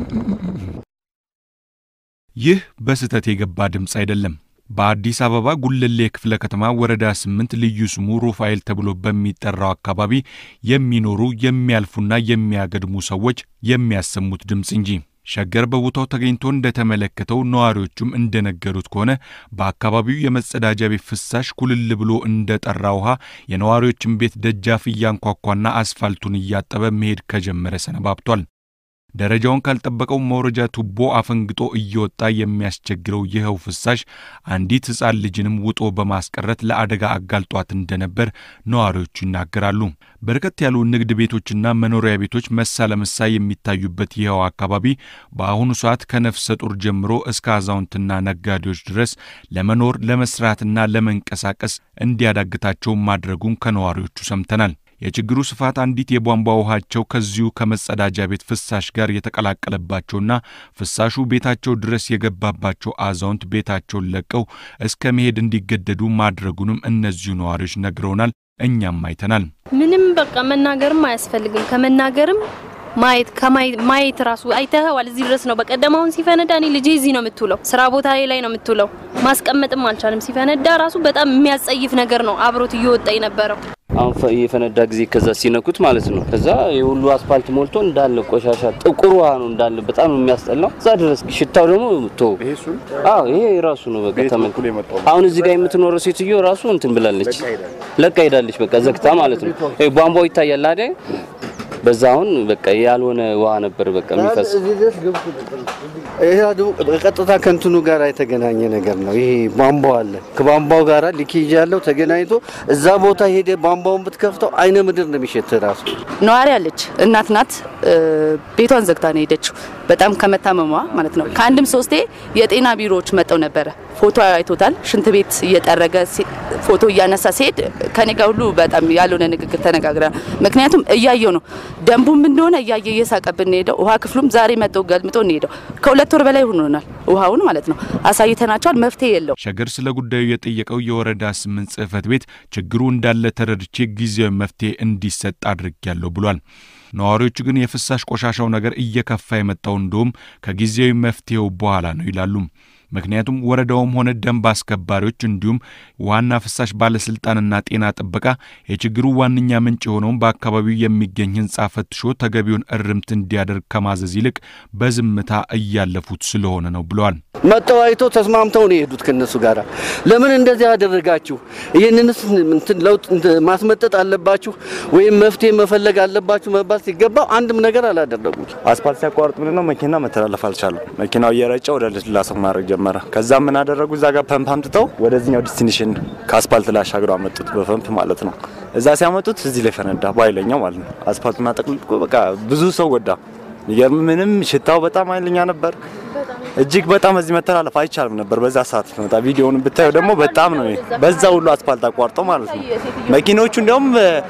ይህ በስህተት የገባ ድምፅ አይደለም። በአዲስ አበባ ጉለሌ ክፍለ ከተማ ወረዳ ስምንት ልዩ ስሙ ሩፋኤል ተብሎ በሚጠራው አካባቢ የሚኖሩ የሚያልፉና የሚያገድሙ ሰዎች የሚያሰሙት ድምፅ እንጂ። ሸገር በቦታው ተገኝቶ እንደተመለከተው ነዋሪዎቹም እንደነገሩት ከሆነ በአካባቢው የመጸዳጃ ቤት ፍሳሽ ኩልል ብሎ እንደ ጠራ ውሃ የነዋሪዎችን ቤት ደጃፍ እያንኳኳና አስፋልቱን እያጠበ መሄድ ከጀመረ ሰነባብቷል። ደረጃውን ካልጠበቀው መውረጃ ቱቦ አፈንግጦ እየወጣ የሚያስቸግረው ይኸው ፍሳሽ አንዲት ሕፃን ልጅንም ውጦ በማስቀረት ለአደጋ አጋልጧት እንደነበር ነዋሪዎቹ ይናገራሉ። በርከት ያሉ ንግድ ቤቶችና መኖሪያ ቤቶች መሳ ለመሳ የሚታዩበት ይኸው አካባቢ በአሁኑ ሰዓት ከነፍሰ ጡር ጀምሮ እስከ አዛውንትና ነጋዴዎች ድረስ ለመኖር ለመስራትና ለመንቀሳቀስ እንዲያዳግታቸው ማድረጉን ከነዋሪዎቹ ሰምተናል። የችግሩ ስፋት አንዲት የቧንቧ ውሃቸው ከዚሁ ከመጸዳጃ ቤት ፍሳሽ ጋር የተቀላቀለባቸውና ፍሳሹ ቤታቸው ድረስ የገባባቸው አዛውንት ቤታቸውን ለቀው እስከ መሄድ እንዲገደዱ ማድረጉንም እነዚሁ ነዋሪዎች ነግረውናል። እኛም አይተናል። ምንም በቃ መናገርም አያስፈልግም። ከመናገርም ማየት ማየት ራሱ አይተኸዋል። እዚህ ድረስ ነው። በቀደም አሁን ሲፈነዳ እኔ ልጄ እዚህ ነው የምትውለው፣ ስራ ቦታ ላይ ነው የምትውለው። ማስቀመጥም አልቻለም። ሲፈነዳ ራሱ በጣም የሚያስጸይፍ ነገር ነው አብሮት እየወጣ የነበረው። አሁን የፈነዳ ጊዜ ከዛ ሲነኩት ማለት ነው። ከዛ የሁሉ አስፋልት ሞልቶ እንዳለ ቆሻሻ ጥቁር ውሃ ነው እንዳለ በጣም ነው የሚያስጠላው። እዛ ድረስ ሽታው ደግሞ ቶ አዎ፣ ይሄ ራሱ ነው በቃ ተመልኩ። አሁን እዚህ ጋር የምትኖረው ሴትዮ ራሱ እንትን ብላለች፣ ለቃ ሄዳለች። በቃ ዘግታ ማለት ነው። ቧንቧው ይታያል አይደል? በዛ አሁን በቃ ያልሆነ ውሃ ነበር በቃ የሚፈስ። ይሄ ደግሞ ቀጥታ ከእንትኑ ጋር የተገናኘ ነገር ነው። ይሄ ቧንቧው አለ ከቧንቧው ጋር ሊኬጅ ያለው ተገናኝቶ እዛ ቦታ ሄደ ቧንቧውን ብትከፍተው አይነ ምድር ነው የሚሸት ራሱ። ነዋሪ አለች እናት ናት። ቤቷን ዘግታ ነው ሄደችው። በጣም ከመታመሟ ማለት ነው። ከአንድም ሶስቴ የጤና ቢሮዎች መጠው ነበረ። ፎቶ አይቶታል። ሽንት ቤት እየጠረገ ፎቶ እያነሳ ሲሄድ ከኔ ጋር ሁሉ በጣም ያልሆነ ንግግር ተነጋግረናል። ምክንያቱም እያየው ነው ደንቡም እንደሆነ እያየ እየሳቀብን ሄደው ውሃ ክፍሉም ዛሬ መጠው ገልምጦ ሄደው ከሁለት ወር በላይ ሆኖናል። ውሃውን ማለት ነው አሳይተናቸዋል። መፍትሄ የለው። ሸገር ስለ ጉዳዩ የጠየቀው የወረዳ ስምንት ጽሕፈት ቤት ችግሩ እንዳለ ተረድቼ ጊዜያዊ መፍትሄ እንዲሰጥ አድርጌያለሁ ብሏል። ነዋሪዎቹ ግን የፍሳሽ ቆሻሻው ነገር እየከፋ የመጣው እንደውም ከጊዜያዊ መፍትሄው በኋላ ነው ይላሉ። ምክንያቱም ወረዳውም ሆነ ደንብ አስከባሪዎች እንዲሁም ዋና ፍሳሽ ባለስልጣንና ጤና ጥበቃ የችግሩ ዋነኛ ምንጭ የሆነውን በአካባቢው የሚገኝ ሕንፃ ፈትሾ ተገቢውን እርምት እንዲያደርግ ከማዘዝ ይልቅ በዝምታ እያለፉት ስለሆነ ነው ብለዋል። መጠው አይተው ተስማምተው ነው የሄዱት ከነሱ ጋር። ለምን እንደዚህ ያደረጋችሁ? ይህንንስ እንትን ለውጥ ማስመጠጥ አለባችሁ ወይም መፍትሄ መፈለግ አለባችሁ መባል ሲገባው አንድም ነገር አላደረጉም። አስፓልት ሲያቋርጥ ምንድነው መኪና መተላለፍ አልቻለም። መኪናው እየረጨ ወደ ልስላሰው ማድረግ ጀመረ። ከዛ ምን አደረጉ? እዛ ጋር ፐምፕ አምጥተው ወደዚህኛው ዲስቲኒሽን ከአስፓልት ላይ አሻግረው አመጡት፣ በፐምፕ ማለት ነው። እዛ ሲያመጡት እዚህ ላይ ፈነዳ፣ በኃይለኛው ማለት ነው። አስፓልቱን አጠቅልቆ በቃ ብዙ ሰው ጎዳ። ምንም ሽታው በጣም ኃይለኛ ነበር። እጅግ በጣም እዚህ መተላለፍ አይቻልም ነበር በዛ ሰዓት መጣ። ቪዲዮውን ብታዩ ደግሞ በጣም ነው በዛ ሁሉ አስፓልት አቋርጠው ማለት ነው። መኪኖቹ እንዲያውም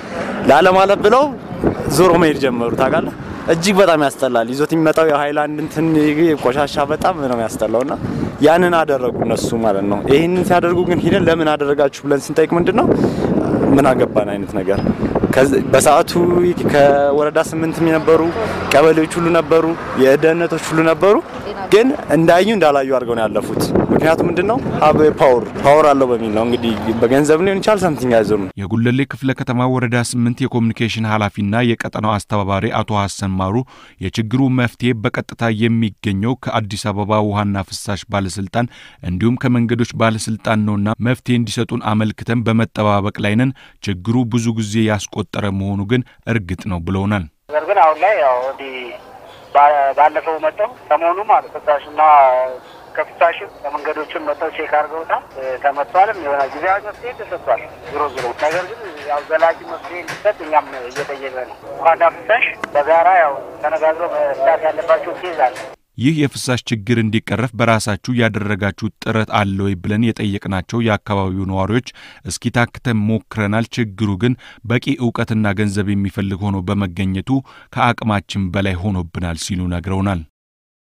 ላለማለፍ ብለው ዞሮ መሄድ ጀመሩ። ታውቃለህ እጅግ በጣም ያስጠላል። ይዞት የሚመጣው የሃይላንድ እንትን ቆሻሻ በጣም ነው ያስጠላውና ያንን አደረጉ እነሱ ማለት ነው። ይህንን ሲያደርጉ ግን ሂደን ለምን አደረጋችሁ ብለን ስንጠይቅ ምንድን ነው ምን አገባን አይነት ነገር በሰዓቱ ከወረዳ ስምንት የነበሩ ቀበሌዎች ሁሉ ነበሩ፣ የደህንነቶች ሁሉ ነበሩ። ግን እንዳዩ እንዳላዩ አድርገው ነው ያለፉት። ምክንያቱም ምንድን ነው ሀብ ፓወር ፓወር አለው በሚል ነው እንግዲህ በገንዘብ ሊሆን ይችላል ሰምቲንግ ያዘው ነው። የጉለሌ ክፍለ ከተማ ወረዳ ስምንት የኮሚኒኬሽን ኃላፊና የቀጠናው አስተባባሪ አቶ ሀሰን ማሩ የችግሩ መፍትሄ በቀጥታ የሚገኘው ከአዲስ አበባ ውሃና ፍሳሽ ባለስልጣን እንዲሁም ከመንገዶች ባለስልጣን ነውና መፍትሄ እንዲሰጡን አመልክተን በመጠባበቅ ላይ ነን። ችግሩ ብዙ ጊዜ ያስቆጠረ መሆኑ ግን እርግጥ ነው ብለውናል። ነገር ግን አሁን ላይ ያው እንዲህ ባለፈው መጠው ሰሞኑ ማለት ፍሳሽና ከፍሳሽም ከመንገዶችም መጥተው ቼክ አድርገውታል። ተመቷልም የሆነ ጊዜያዊ መፍትሄ ተሰጥቷል። ዞሮ ዞሮ ነገር ግን ያው ዘላቂ መፍትሄ እንዲሰጥ እኛም እየጠየቀ ነው። ውሃና ፍሳሽ በጋራ ያው ተነጋግረው መፍታት ያለባቸው ኬዝ አለ። ይህ የፍሳሽ ችግር እንዲቀረፍ በራሳችሁ ያደረጋችሁት ጥረት አለ ወይ ብለን የጠየቅናቸው የአካባቢው ነዋሪዎች እስኪ ታክተን ሞክረናል፣ ችግሩ ግን በቂ እውቀትና ገንዘብ የሚፈልግ ሆኖ በመገኘቱ ከአቅማችን በላይ ሆኖብናል ሲሉ ነግረውናል።